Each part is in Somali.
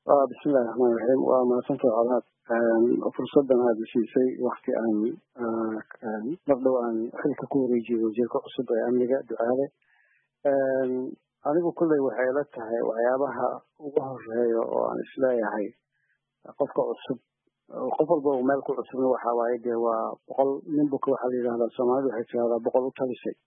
bismillahi raxmaan raxiim waa mahadsanta colaad fursadan aada siisay wakti aan mar dhow aan xilka ku wareejiyo wasiirka cusub ee amniga ducaale anigu kulley waxay la tahay waxyaabaha ugu horeeya oo aan isleeyahay qofka cusub qof walba uu meel ku cusubna waxa waaye dee waa boqol nin buka waxaa la yidhahdaa soomaalida waxay tirahdaa boqol u talisay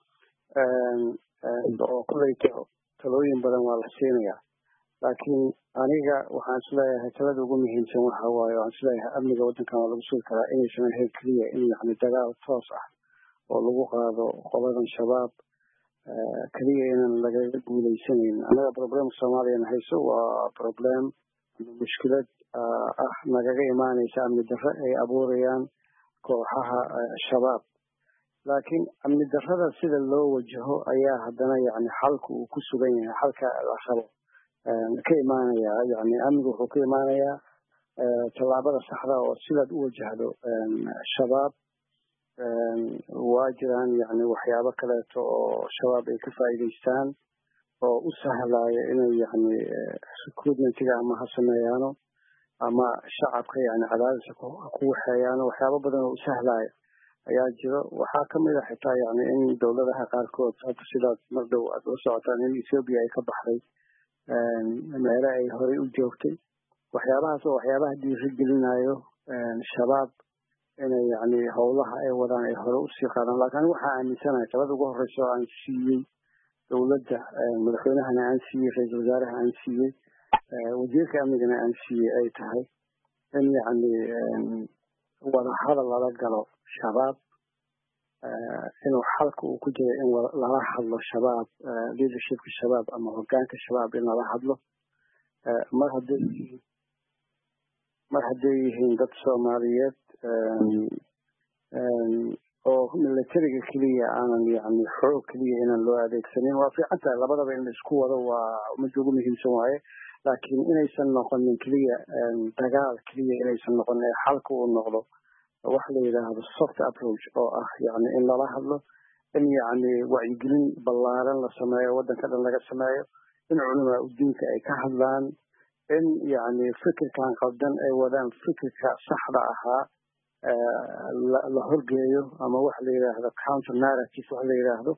oo kulley talooyin badan waa la siinayaa laakiin aniga waxaan isleeyahay talada ugu muhiimsan waxa waaye waxaan isleeyahay amniga waddankan waa lagu sugi karaa inaysan ahayn keliya in yani dagaal toos ah oo lagu qaado qoladan shabaab keliya inaan lagaga guuleysanayn annaga problemka soomaaliyana hayso waa problem mushkilad ah nagaga imaanaysa amni darre ay abuurayaan kooxaha shabaab laakiin amni darrada sida loo wajaho ayaa haddana yani xalka uu ku sugan yahay xalka la rabo ka imaanaya yani amnigu wuxuu ka imaanayaa tallaabada saxda oo sidaad u wajahdo shabaab waa jiraan yani waxyaabo kaleeto oo shabaab ay ka faa'iidaystaan oo u sahlaya inay yani recruitmentiga ama ha sameeyaano ama shacabka yani cadaadisa ku waxeeyaano waxyaabo badan oo u sahlaya ayaa jiro waxaa kamid a xitaa yani in dowladaha qaarkood hadda sidaad mar dhow aad ula socotaan in ethoobia ay ka baxday meele ay horey u joogtay waxyaabahaas oo waxyaabaha dhiiri gelinayo shabaab inay yani howlaha ay wadaan ay hore usii qaadaan lakin anigu waxaa aaminsanahay talada ugu horeysa oo aan siiyey dowladda madaxweynahana aan siiyey ra-iisal wasaaraha aan siiyey wasiirka amnigana aan siiyey ay tahay in yani wadahadal lala galo shabaab inuu xalka uu ku jiro in lala hadlo shabaab leadershipka shabaab ama hogaanka shabaab in lala hadlo mar hadday mar hadday yihiin dad soomaaliyeed oo militariga keliya aanan yani xoog keliya inaan loo adeegsanin waa fiican tahay labadaba in la isku wado waa midda ugu muhiimsan waaye laakiin inaysan noqonin keliya dagaal keliya inaysan noqonin ee xalka uu noqdo waxa la yidhaahdo soft approach oo ah yani in lala hadlo in yani wacyigelin ballaaran la sameeyo waddanka dhan laga sameeyo in culamaa udiinka ay ka hadlaan in yani fikirkan qaldan ay wadaan fikirka saxda ahaa la horgeeyo ama waxa la yidhaahdo counter narrative waxa la yidhaahdo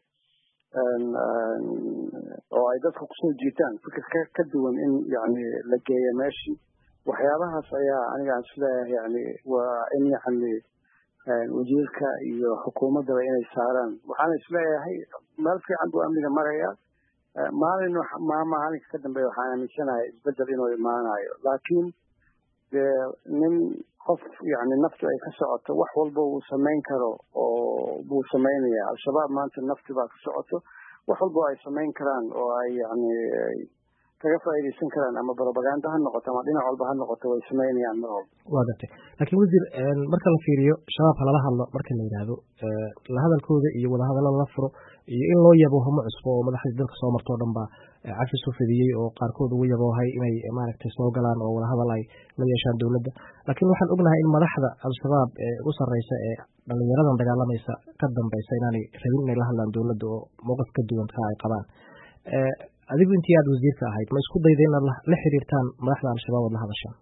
oo ay dadka kusoo jiitaan fikir ka ka duwan in yani la geeyo meeshii waxyaabahaas ayaa aniga aan isleeyahay yani waa in yani wasiirka iyo xukuumaddaba inay saaraan waxaana isleeyahay meel fiican buu amniga maraya maalin ma maalinka ka dambeeya waxaan aaminsanahay isbedel inuu imaanayo laakiin dee nin qof yani naftu ay ka socoto wax walba uu samayn karo oo buu samaynaya al-shabaab maanta nafti baa ka socoto wax walba ay samayn karaan oo ay yani kaga faa'iidaysan karaan ama propaganda ha noqoto ama dhinac walba ha noqoto way samaynayaan mar walba waa gartay laakiin wasiir marka la fiiriyo shabaabka lala hadlo marka la yidhaahdo lahadalkooda iyo wadahadallo lala furo iyo in loo yabo hamo cusbo oo madaxdii dalka soo marto o dhan ba cafis u fidiyey oo qaarkood ugu yaboohay inay maaragtay soo galaan oo wadahadal ay la yeeshaan dowladda laakiin waxaan ognahay in madaxda al-shabaab ee u sarreysa ee dhalinyaradan dagaalamaysa ka dambeysa inaanay rabin inay la hadlaan dowladda oo mowqif ka duwan ka ay qabaan adigu intii aada wasiirka ahayd ma isku dayda inaad la xiriirtaan madaxda al-shabaab oad la hadashaan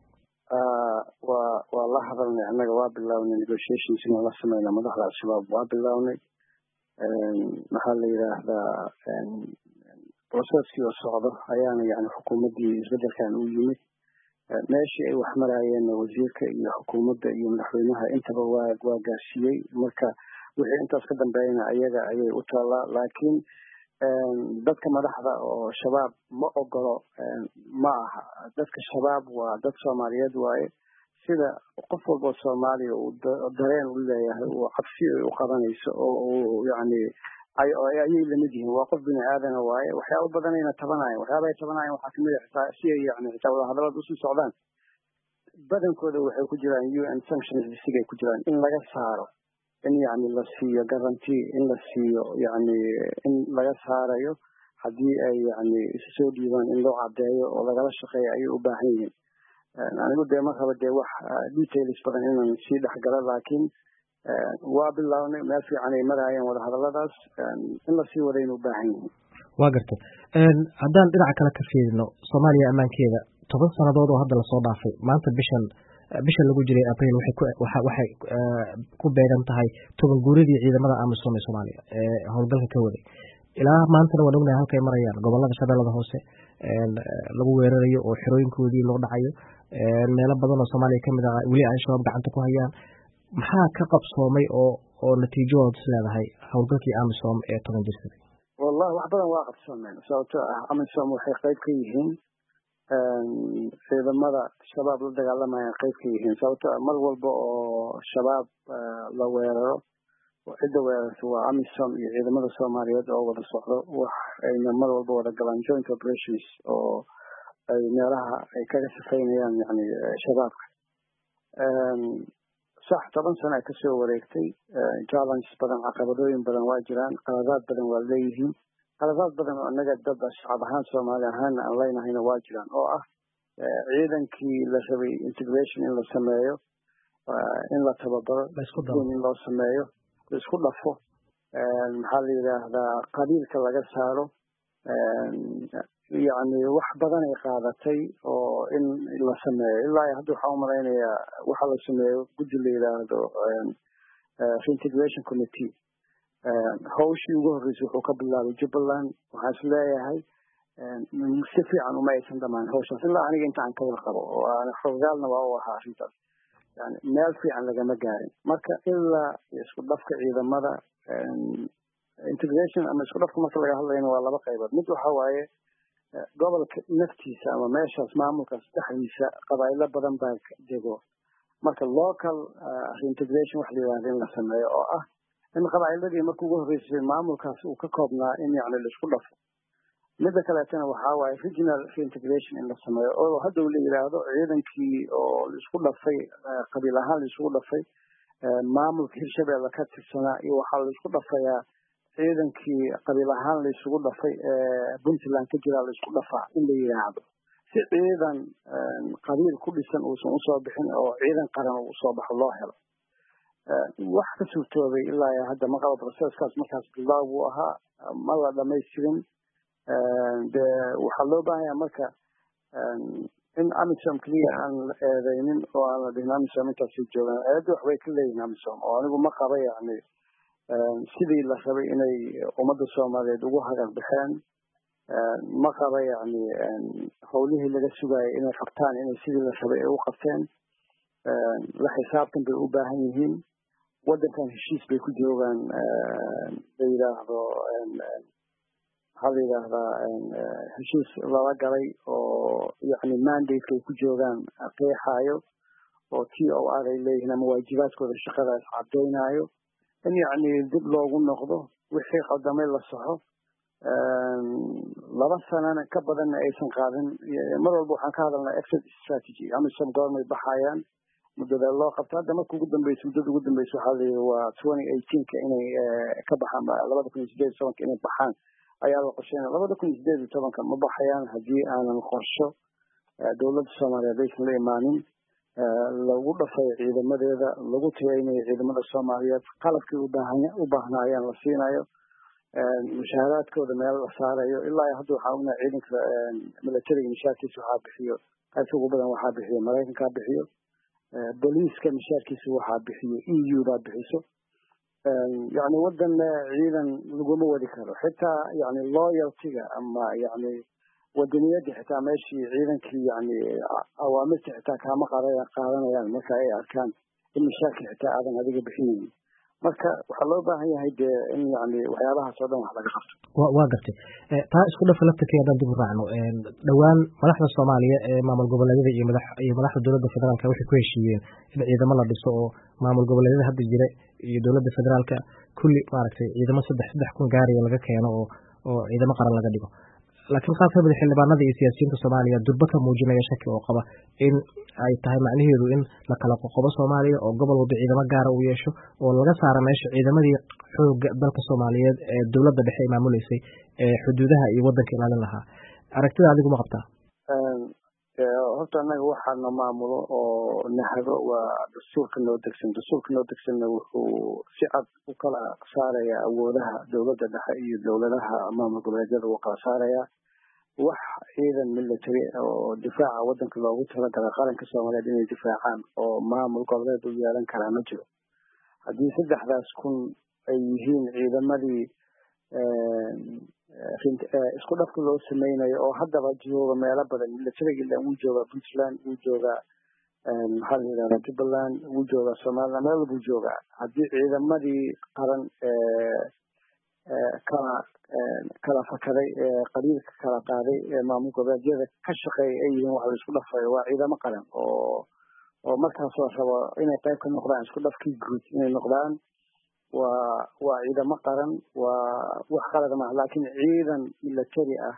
waa waa la hadalnay annaga waa bilownay negotiations inaan la sameyna madaxda al-shabaab waa bilownay maxaa la yidhaahdaa processkii oo socdo ayaana yani xukuumaddii isbedelkan u yimid meeshii ay wax maraayeenna wasiirka iyo xukuumadda iyo madaxweynaha intaba waa waa gaarsiiyey marka wixii intaas ka dambeeyana ayaga ayay u taallaa laakiin dadka madaxda oo shabaab ma ogolo ma aha dadka shabaab waa dad soomaaliyeed waaye sida qof walboo soomaaliya uu dareen u leeyahay uu cabsi ay u qabanayso oo uu yani ayay lamid yihiin waa qof bini aadana waaye waxyaaba badanayna tabanayan waxyaaba ay tabanayan waxaa kamid a xitaa si ay yani xitaa wadahadalada usii socdaan badankooda waxay ku jiraan u n sanctions sigay ku jiraan in laga saaro in yani la siiyo guarantee in la siiyo yani in laga saarayo haddii ay yani isu soo dhiibaan in loo cadeeyo oo lagala shaqeeyo ayay u baahan yihiin anigu dee ma raba dee wax details badan inaan sii dhexgalo laakiin waa bilownay meel fiican ay maraayeen wadahadaladaas in lasii wadayna u baahan yihiin waa gartay haddaan dhinaca kale ka fiirino soomaaliya ammaankeeda toban sannadood oo hadda lasoo dhaafay maanta bishan bishan lagu jiray abril waxay ku beegan tahay toban guuridii ciidamada amisom ee soomaaliya ee howlgalka ka waday ilaa maantana waan ognahay halkay marayaan gobolada shabeellada hoose lagu weerarayo oo xerooyinkoodii loo dhacayo meelo badan oo soomaaliya kamid ah weli al-shabaab gacanta ku hayaan maxaa ka qabsoomay oo oo natiijadooda is leedahay howlgalkii amisom ee toban jirsaday wallahi wax badan waa qabsoomeen sababtoo ah amisom waxay qayb ka yihiin ciidamada shabaab la dagaalamayaan qayb ka yihiin sababtoo ah mar walba oo shabaab la weeraro cidda weerarta waa amisom iyo ciidamada soomaaliyeed oo wada socdo wax ayna mar walba wada galaan joint operations oo ay meelaha ay kaga sifaynayaan yani shabaabka sax toban sano ay kasoo wareegtay challenges badan caqabadooyin badan waa jiraan qaladaad badan waa leeyihiin qaladaad badan oo inaga dad shacab ahaan soomaali ahaana aan leynahayna waa jiraan oo ah ciidankii la rabay integration in la sameeyo in la tababaro in loo sameeyo laisku dhafo maxaa la yidhaahdaa qabiilka laga saaro yani wax badan ay qaadatay oo in la sameeyo ilaa hadda waxaan umalaynayaa waxa la sameeyo guddi la yidhaahdo reintegration committee hawshii ugu horreysay wuxuu ka bilaabay jubbaland waxaan is leeyahay si fiican uma aysan dhamaan hawshaas ilaa aniga inta aan ka wada qabo oo aan xogaalna waa u ahaa arrintaas yani meel fiican lagama gaarin marka ilaa isku dhafka ciidamada integration ama isku dhafka marka laga hadlayna waa laba qaybood mid waxa waaye gobolka naftiisa ama meeshaas maamulkaas dhexdiisa qabaa'ilo badan baa dego marka local reintegration wax la yidhahda in la sameeyo oo ah in qabaa'iladii marka ugu horreysay maamulkaas uu ka koobnaa in yani laisku dhafo midda kaleetana waxaa waaye regional reintegration in la sameeyo oo haddow la yidhaahdo ciidankii oo laisku dhafay qabiil ahaan laisugu dhafay maamulka hirshabeelle ka tirsanaa iyo waxaa laisku dhafayaa ciidankii qabiil ahaan laisugu dhafay ee puntland ka jiraa laisku dhafaa in la yidhaahdo si ciidan qabiil ku dhisan uusan usoo bixin oo ciidan qaran uu usoo baxo loo helo wax ka suurtoobay ilaa hadda maqaba processkaas markaas bilaaw buu ahaa ma la dhamaystirin de waxaa loo baahanya marka in amisom keliya aan la eedeynin oo aan la dhihin amisom intaasay joogaan eedda waxbay ka leeyihin amisom oo anigu ma qaba yani sidii la rabay inay ummadda soomaaliyeed ugu hagar baxeen ma qaba yani howlihii laga sugaayay inay qabtaan inay sidii la rabay ay u qabteen la xisaabtan bay u baahan yihiin waddankan heshiis bay ku joogaan la yidhaahdo maxaa la yidhaahdaa heshiis lala galay oo yani mandate ay ku joogaan qeexaayo oo t o r ay leeyihiin ama waajibaadkooda shaqadaas caddaynayo in yani dib loogu noqdo wixii qaldamay la saxo laba sanana ka badanna aysan qaadin mar walba waxaan ka hadalnaa exit strategy amisom goormay baxayaan muddada loo qabto hadda marka ugu dambeysa muddada ugu dambeysa waxaa la yidhi waa twenty eighteenka inay ka baxaan labada kun iyo sideed iyo tobanka inay baxaan ayaa la qorsheynaya labada kun iyo sideed iyo tobanka ma baxayaan haddii aanan qorsho dowladda soomaaliyeed aysan la imaanin lagu dhafayo ciidamadeeda lagu tayaynayo ciidamada soomaaliyeed qalabkii u baahnaayaan la siinayo mushaaraadkooda meel la saarayo ilaa hadda waxaa ognaha ciidanka militariga mishaarkiisa waxaa bixiyo qaybta ugu badan waxaa bixiyo maraykankaa bixiyo boliiska mishaarkiisa waxaa bixiyo e u baa bixiso yani wadan ciidan laguma wadi karo xitaa yani loyaltiga ama yani wadaniyadda xitaa meeshii ciidankii yani awaamirta xitaa kaama qaadanayaan marka ay arkaan in mishaarka xitaa aadan adiga bixinaynin marka waxaa loo baahan yahay dee in yani waxyaabahaas oo dhan wax laga qabto waa gartay taa isku dhafa laftirkeeda haddaan dib u raacno dhowaan madaxda soomaaliya ee maamul goboleedyada iyo madax iyo madaxda dowladda federaalka waxay ku heshiiyeen in ciidamo la dhiso oo maamul goboleedyada hadda jira iyo dowladda federaalka kulli maaragtay ciidamo saddex saddex kun gaaraya laga keeno oo oo ciidamo qaran laga dhigo laakiin qaar kamid a xildhibaanada iyo siyaasiyiinta soomaaliya durba ka muujinaya shaki oo qaba in ay tahay macnaheedu in la kala qoqobo soomaaliya oo gobol walba ciidamo gaara uu yeesho oo laga saaro meesha ciidamadii xooga dalka soomaaliyeed ee dowladda dhexe ay maamuleysay ee xuduudaha iyo waddanka ilaalin lahaa aragtida adigu ma qabtaa horta annaga waxaana maamulo oo nahado waa dastuurka noo degsan dastuurka noo degsanna wuxuu si cad u kala saaraya awoodaha dowladda dhexe iyo dowladaha maamul goboleedyada uu kala saaraya wax ciidan military oo difaaca wadanka loogu talagalay qaranka soomaaliyeed inay difaacaan oo maamul goboleed u yeelan karaa ma jiro haddii saddexdaas kun ay yihiin ciidamadii isku dhafka loo sameynayo oo haddaba jooga meelo badan militariga wuu joogaa puntland wuu joogaa maxaa la yidhahdaa jubbaland wuu joogaa somaliland meel walbuu joogaa haddii ciidamadii qaran kala kala fakaday qabiilka kala qaaday maamul goboleedyada ka shaqeeya ay yihiin wax la isku dhafayo waa ciidamo qaran oo oo markaas la rabo inay qayb ka noqdaan isku dhafkii guud inay noqdaan waa waa ciidamo qaran waa wax qalad maaha laakiin ciidan military ah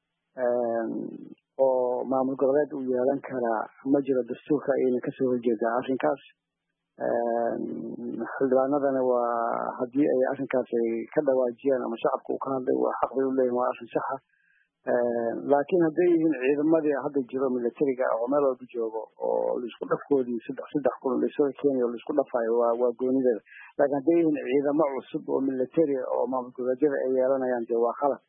oo maamul goboleed uu yeelan karaa ma jiro dastuurka ayayna kasoo horjeedaa arrinkaas xildhibaanadana waa haddii ay arrinkaas ay ka dhawaajiyaan ama shacabka uu ka hadlay waa xaq bay u leeyihin waa arrin saxa laakiin hadday yihiin ciidamadii hadda jiro militariga oo meel walba joogo oo laisku dhafkoodii saddex saddex kun laisoo keenayo laisku dhafayo waa waa goonideeda laakiin hadday yihiin ciidamo cusub oo militari oo maamul goboleedyada ay yeelanayaan dee waa qalad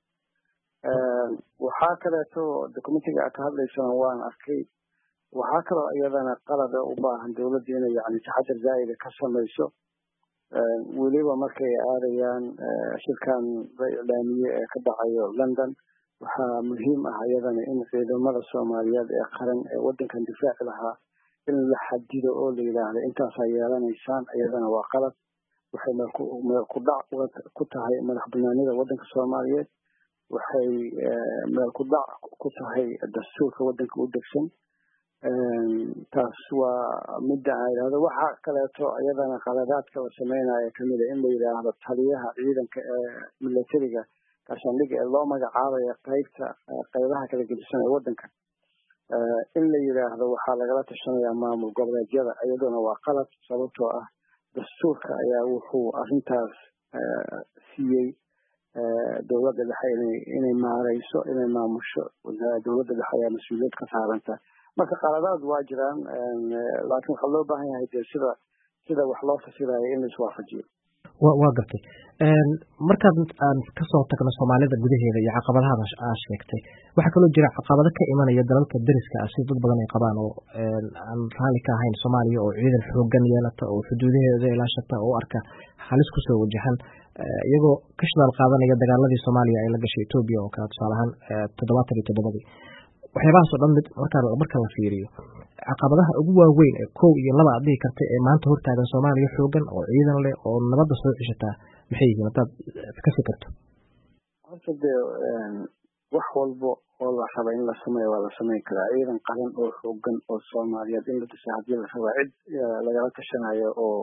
waxaa kaleeto documentiga aad ka hadlaysana waan arkay waxaa kaloo iyadana qalada u baahan dowladda inay yani taxadar zaa'ida ka samayso weliba markay aadayaan shirkan la iclaamiye ee ka dhacayo london waxaa muhiim ah iyadana in ciidamada soomaaliyeed ee qaran ee wadankan difaaci lahaa in la xadido oo la yidhaahdo intaasaa yeelanaysaan iyadana waa qalad waxay meel ku dhac ku tahay madax banaanida wadanka soomaaliyeed waxay meel ku dhac ku tahay dastuurka wadanka u degsan taas waa midda aan yidhahdo waxaa kaleeto iyadana qaladaadka la sameynaya kamida in la yidhaahdo taliyaha ciidanka ee militariga gaashaandhiga ee loo magacaabayo qaybta qaybaha kala gedisan ee wadanka in la yidhaahdo waxaa lagala tashanayaa maamul goboleedyada iyaduna waa qalad sababtoo ah dastuurka ayaa wuxuu arrintaas siiyey dowladda dhexe inay inay maareyso inay maamusho dowladda dhexe ayaa mas-uuliyad ka saaranta marka qaladaad waa jiraan laakiin waxaa loo baahan yahay dee sida sida wax loo fasirayo in la iswaafajiyo wa waa gartay markaad aan kasoo tagno soomaalida gudaheeda iyo caqabadaha aa sheegtay waxaa kaloo jira caqabado ka imanaya dalalka deriska ah sida dad badan ay qabaan oo aan raalli ka ahayn soomaaliya oo ciidan xoogan yeelata oo xuduudaheeda ilaashata oo u arka halis kusoo wajahan iyagoo ka shidaal qaadanaya dagaaladii soomaaliya ay la gashay etoobiya oo kale tusaale ahaan toddobaatan iyo toddobadii waxyaabahaas oo dhan mid markaa marka la fiiriyo caqabadaha ugu waaweyn ee kow iyo laba aad dhihi karta ee maanta hortaagan soomaaliya xoogan oo ciidan leh oo nabadda soo ceshataa maxay yihiin haddaad ka fikirto horta dee wax walba oo la raba in la sameeyo waa la sameyn karaa ciidan qaran oo xoogan oo soomaaliyeed in la dhisa haddii la rabaa cid lagala tashanayo oo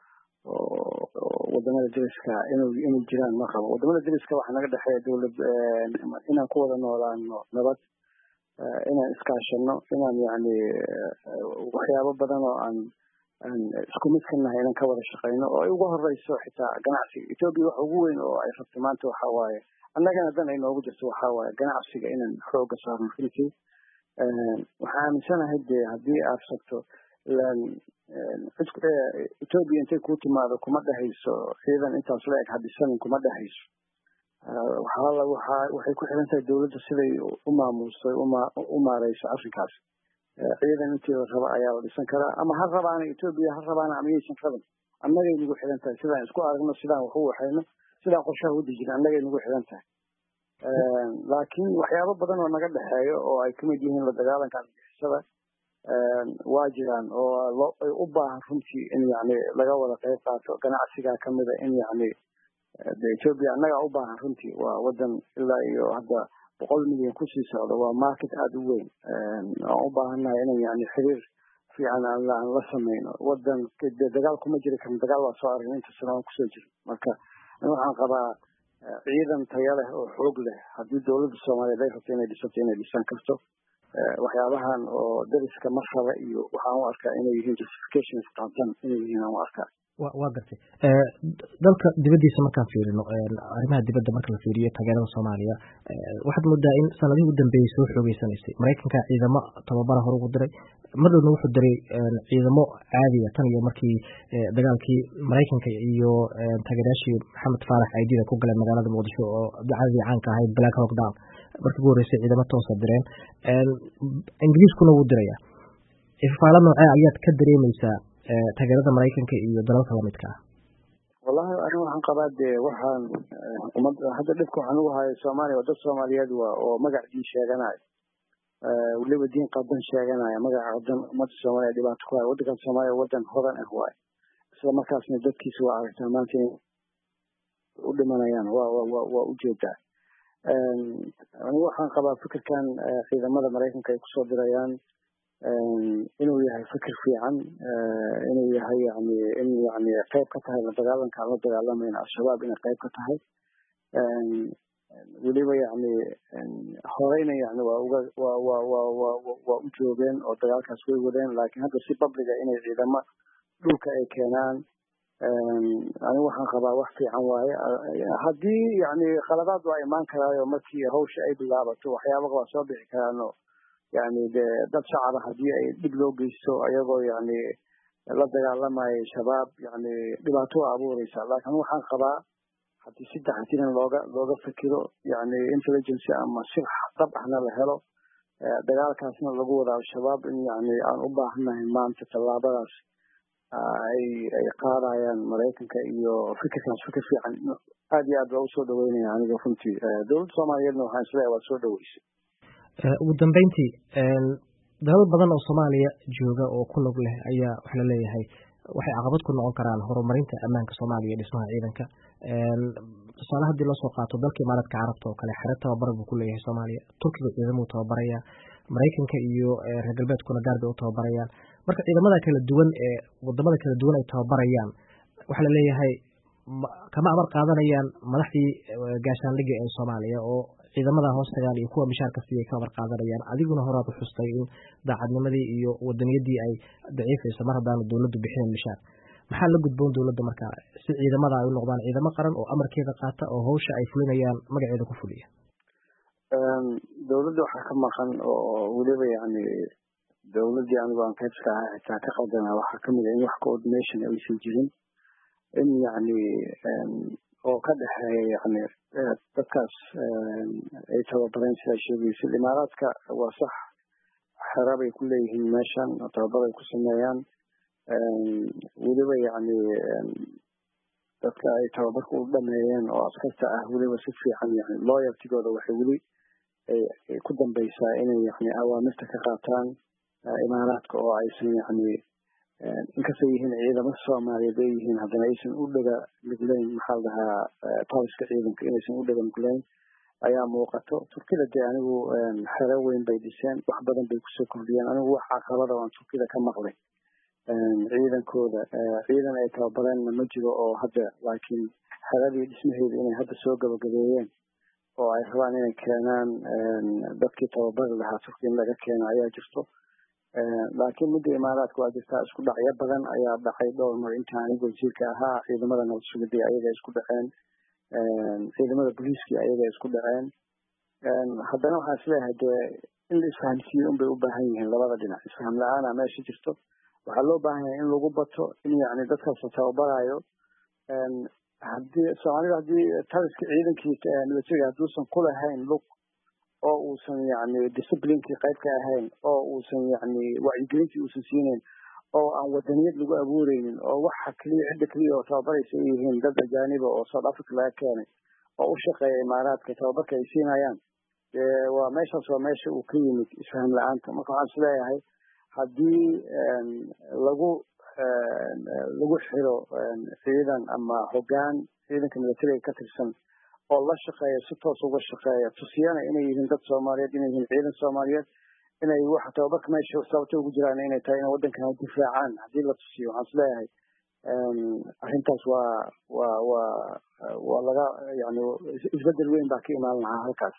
wadamada deriska inuu inay jiraan ma rabo wadamada deriska waxaa naga dhexeeya dowlad inaan ku wada noolaano nabad inaan iskaashano inaan yani waxyaabo badan oo aan aan isku mid ka nahay inaan ka wada shaqeyno oo ay ugu horeyso xitaa ganacsiga etoobiya waxa ugu weyn oo ay rabto maanta waxa waaye annagana dan ay noogu jirto waxa waaye ganacsiga inaan xooga saarno runtii waxaan aaminsanahay dee haddii aad rabto ilaan etoobiya intay kuu timaado kuma dhehayso ciidan intaas la eg hadisanin kuma dhehayso waxaa waxaa waxay ku xiran tahay dowladda siday u maamuustay u maareyso arrinkaas ciidan intii la raba ayaa la dhisan karaa ama ha rabaana etoobiya ha rabaana ama yaysan rabin annagay nagu xiran tahay sidaan isku aragno sidaan wax u waxayno sidaan qorshaha u dejino annagay nagu xiran tahay laakiin waxyaabo badan oo naga dhexeeyo oo ay kamid yihiin la dagaalanka argixisada waa jiraan oo u baahan runtii in yani laga wada qayb qaato ganacsigaa kamida in yani de etoobiya annagaa u baahan runtii waa wadan ilaa iyo hadda boqol milyan kusii socda waa market aada u weyn aan u baahannahay inan yani xiriir fiican aan la sameyno wadan de dagaal kuma jiri karin dagaal waa soo aragn inta sanaan kusoo jiro marka waxaan qabaa ciidan taya leh oo xoog leh haddii dowladda soomaaliyeed ay rabto inay dhisato inay dhisan karto waxyaabahan oo dariska marraba iyo waxaan u arkaa inay yihiin justifications qaabsan inay yihiin aan u arkaa waa gartay dalka dibaddiisa markaan fiirino arrimaha dibadda marka la fiiriyo taageerada soomaaliya waxaad moodaa in sanadihii u dambeeyey soo xoogeysanaysay maraykanka ciidamo tababara hore ugu diray madowna wuxuu diray ciidamo caadiya tan iyo markii dagaalkii maraykanka iyo taageerayaashii maxamed faarax aidida ku galeen magaalada muqdisho oo dacadii caanka ahayd black hawk down markii ugu horreysay ciidamo toosa direen ingiriiskuna wuu diraya ifafaalo noocee ayaad ka dareemeysaa taageerada maraykanka iyo dalalka lamidka ah wallahi aniga waxaan qabaa dee waxaan umad hadda dhibka waxaan ugu hayo soomaaliya waa dad soomaaliyeed waa oo magac diin sheeganayo weliba diin qadan sheeganaya magaca qadan ummadda soomaaliya dhibaato ku hayo waddankan soomaaliya waddan hodan ah waayo isla markaasna dadkiisa waa aragtaa maanta inay u dhimanayaan waa waa waa ujeedaa anigu waxaan qabaa fikirkan ciidamada maraykanka ay kusoo dirayaan inuu yahay fikir fiican inuu yahay yani in yani qayb ka tahay la dagaalanka aan la dagaalamayna al-shabaab inay qayb ka tahay weliba yani horeyna yani waa uga waa waa waa waa waa u joogeen oo dagaalkaas way wadeen laakiin hadda si babliga inay ciidamo dhulka ay keenaan anigu waxaan qabaa wax fiican waaye haddii yani khaladaad waa imaan karaayo markii hawsha ay bilaabato waxyaaba waa soo bixi karaano yani de dad shacaba haddii ay dhib loo geysto ayagoo yani la dagaalamayo shabaab yani dhibaato waa abuureysa laakiin waxaan qabaa haddii si taxatiran looga looga fikiro yani intelligency ama si dhab ahna la helo dagaalkaasna lagu wada al-shabaab in yani aan u baahannahay maanta tallaabadaas ay ay qaadayaan maraykanka iyo fikirkaas fikir fiican aad iyo aad baa usoo dhaweynaya aniga runtii dowladda soomaaliyeedna waxaan isleeyahay waa soo dhaweysay ugu dambeyntii dalal badan oo soomaaliya jooga oo ku lug leh ayaa waxa la leeyahay waxay caqabad ku noqon karaan horumarinta ammaanka soomaaliya iyo dhismaha ciidanka tusaale haddii loo soo qaato dalka imaaraadka carabta oo kale xero tababar buu ku leeyahay soomaaliya turkiga ciidamuu tababaraya maraykanka iyo reer galbeedkuna gaar bay u tababarayaan marka ciidamada kala duwan ee wadamada kala duwan ay tababarayaan waxaa la leeyahay kama amar qaadanayaan madaxdii gaashaandhigga ee soomaaliya oo ciidamada hoos tagaan iyo kuwa mishaarka siiyay ka amar qaadanayaan adiguna horaad u xustay in daacadnimadii iyo wadaniyadii ay daciifayso mar haddaanu dowladdu bixinin mishaar maxaa la gudboon dowladda marka si ciidamada ay u noqdaan ciidamo qaran oo amarkeeda qaata oo hawsha ay fulinayaan magaceeda ku fuliya dowladda waxaa ka maqan oo weliba yani dowladdii anigu aan qaybska ahaa xitaa ka qaldana waxaa kamid a in wax coordination aysan jirin in yani oo ka dhexeeya yani dadkaas ay tababareen sidaa sheegaysid imaaraadka waa sax xera bay ku leeyihiin meeshan tababar ay ku sameeyaan weliba yani dadka ay tababarka u dhameeyeen oo askarta ah weliba si fiican yani loyaltigooda waxay weli ku dambeysaa inay yani awaamirta ka qaataan imaaraadka oo aysan yani inkastay yihiin ciidamo soomaaliyeed ay yihiin haddana aysan u dhega nugleyn maxaa la dhahaa taliska ciidanka inaysan u dhega nugleyn ayaa muuqato turkida dee anigu xero weyn bay dhiseen wax badan bay kusoo kordhiyeen anigu wax caqabada aan turkida ka maqlay ciidankooda ciidan ay tababareenna ma jiro oo hadda laakiin xeradii dhismaheeda inay hadda soo gabagabeeyeen oo ay rabaan inay keenaan dadkii tababari lahaa turkiya in laga keeno ayaa jirto laakiin midda imaaraadka waa jirtaa isku dhacyo badan ayaa dhacay dhowr mar inta aniga wasiirka ahaa ciidamada nabad sugidii ayaga isku dhaceen ciidamada booliiskii ayaga isku dhaceen haddana waxaan isleeyahay dee in la isfahamsiiyo unbay u baahan yihiin labada dhinac isfaham la-aana meesha jirto waxaa loo baahan yahay in lagu bato in yani dadkaas la tababarayo hadii soomaalida haddii taliska ciidankii militariga hadduusan ku lahayn lug oo uusan yani disciplinkii qayb ka ahayn oo uusan yani wacyigelintii uusan siinayn oo aan wadaniyad lagu abuureynin oo waxa keliya cidda keliya oo tababaraysa ay yihiin dad ajaaniba oo south africa laga keenay oo u shaqeeya imaaraadka tababarka ay siinayaan waa meeshaas waa meesha uu ka yimid isfaham la-aanta marka waxaan isleeyahay haddii lagu lagu xiro ciidan ama hogaan ciidanka militariga ka tirsan oo la shaqeeya si toos uga shaqeeya tusiyana inay yihiin dad soomaaliyeed inay yihiin ciidan soomaaliyeed inay waxa tababarka meesha sababta ugu jiraan inay tahay inay waddankan difaacaan haddii la tusiyo waxaan isleeyahay arrintaas waa waa waa waa laga yani isbedel weyn baa ka imaan lahaa halkaas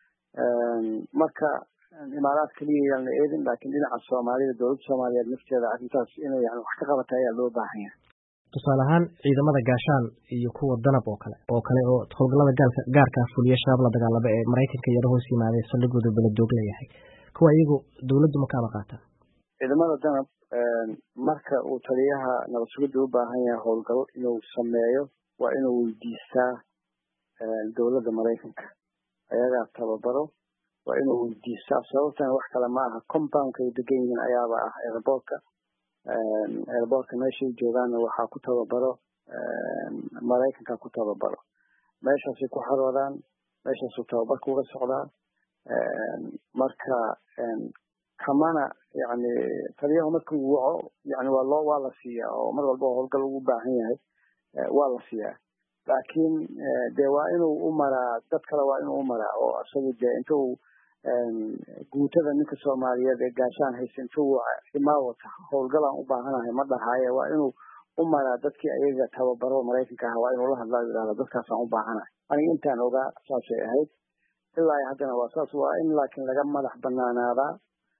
marka imaaraad keliya yaan la eedin laakiin dhinaca soomaalida dowladda soomaaliyeed nafteeda arrintaas inay yani wax ka qabata ayaa loo baahan yahay tusaale ahaan ciidamada gaashaan iyo kuwa danab oo kale oo kale oo howlgallada gaalka gaarkaa fuliya shabaab la dagaalama ee maraykanka yaro hoos yimaadee saldhigooda beladoog leeyahay kuwa iyagu dowladdu ma kaaba qaataan ciidamada danab marka uu taliyaha nabad sugidda u baahan yahay howlgal inuu sameeyo waa inuu weydiistaa dowladda maraykanka ayagaa tababaro waa inuu weydiistaa sababtana wax kale ma aha compoundka ay degan yihiin ayaaba ah airboortka airboortka meeshay joogaanna waxaa ku tababaro maraykanka ku tababaro meeshaasay ku xaroodaan meeshaasuu tababarka uga socdaa marka kamana yani taliyahu markuu waco yani waa loo waa la siiyaa oo mar walba howlgal ugu baahan yahay waa la siiyaa laakiin de waa inuu u maraa dad kale waa inuu u maraa oo isagu de inta uu guutada ninka soomaaliyeed ee gaashaan haysta inta uu imaawata howlgalaan u baahanahay ma dhahaaye waa inuu u maraa dadkii ayaga tababaro maraykanka ah waa inuu la hadlaa yidhahda dadkaasaan u baahanahay aniga intaan ogaa saasay ahayd ilaa haddana waa saas waa in laakiin laga madax banaanaadaa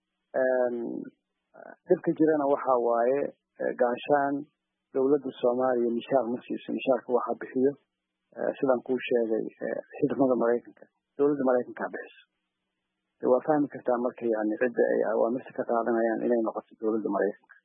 dhibka jirana waxa waaye gaashaan dowladda soomaaliya mishaar ma siiso mishaarka waxaa bixiyo sidaan kuu sheegay xidmada maraykanka dowladda maraykankaa bixiso waa fahmi kartaa marka yani cidda ay awaamirta ka qaadanayaan inay noqoto dowladda maraykanka